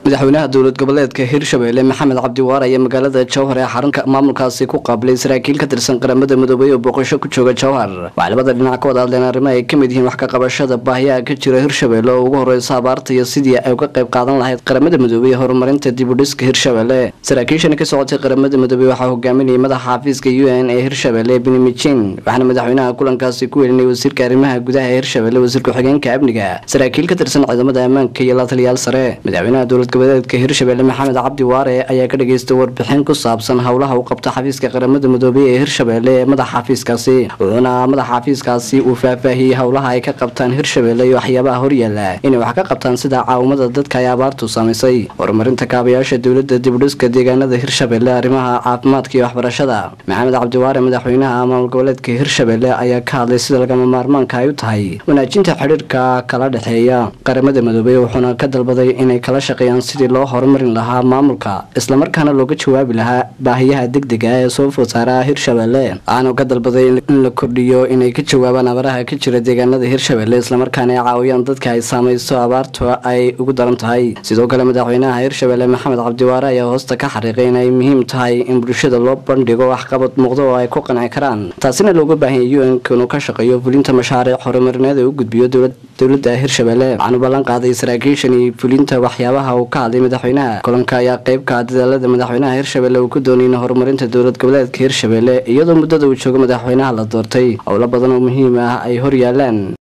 madaxweynaha dowlad goboleedka hirshabelle maxamed cabdiwaar ayaa magaalada jowhar ee xarunka maamulkaasi ku qaabilay saraakiil ka tirsan qaramada midoobay oo booqasho ku jooga jowhar waxay labada dhinac ka wada hadleen arrimo ay ka mid yihiin wax ka qabashada baahiyaha ka jira hirshabelle oo ugu horeysa abaarta iyo sidii ay uga qayb qaadan lahayd qaramada midoobey ee horumarinta dibudhiska hirshabelle saraakiishani ka socotay qaramada midoobey waxaa hogaaminayay madaxa xafiiska u n ee hirshabelle benimijin waxaana madaxweynaha kulankaasi ku welinay wasiirka arrimaha gudaha ee hirshabelle wasiir ku-xigeenka amniga saraakiil ka tirsan ciidamada ammaanka iyo la taliyaal sare madaxweynaha dowlad goboleedka hirshabelle maxamed cabdi waare ayaa ka dhageystay warbixin ku saabsan howlaha uu qabta xafiiska qaramada midoobey ee hirshabelle ee madaxa xafiiskaasi wuxuuna madaxa xafiiskaasi uu faahfaahiyey howlaha ay ka qabtaan hirshabelle iyo waxyaabaha horyaala inay wax ka qabtaan sida caawimada dadka ay abaartu saamaysay horumarinta kaabayaasha dowlada dibudhiska deegaanada hirshabelle arrimaha caafimaadka iyo waxbarashada maxamed cabdiwaare madaxweynaha maamul goboleedka hirshabelle ayaa ka hadlay sida lagama maarmaanka ay u tahay wanaajinta xidhiirka kala dhexeeya qaramada midoobey wuxuuna ka dalbaday inay kala shaqeeyaan sidii loo horumarin lahaa maamulka islamarkaana looga jawaabi lahaa baahiyaha degdega ee soo food saaraha hirshabelle waxaanu ka dalbaday in la kordhiyo inay ka jawaabaan abaraha ka jira deegaanada hirshabelle islamarkaana ay caawiyaan dadka ay saamaysto abaartu ay ugu daran tahay sidoo kale madaxweynaha hirshabelle maxamed cabdiwaare ayaa hoosta ka xariiqay inay muhiim tahay in bulshada loo bandhigo waxqabad muuqda oo ay ku qanci karaan taasina looga baahanya u n inuu ka shaqeeyo fulinta mashaariic horumarineed ee u gudbiyo dowlada hirshabelle waxaanu ballan qaaday saraakiishan iyo fulinta waxyaabaha uu ka hadlay madaxweynaha kulanka ayaa qeybka dadaalada madaxweynaha hirshabelle uu ku doonayna horumarinta dowlad goboleedka hirshabelle iyadoo muddada uu joogo madaxweynaha la doortay howlo badan oo muhiim ah ay hor yaalaan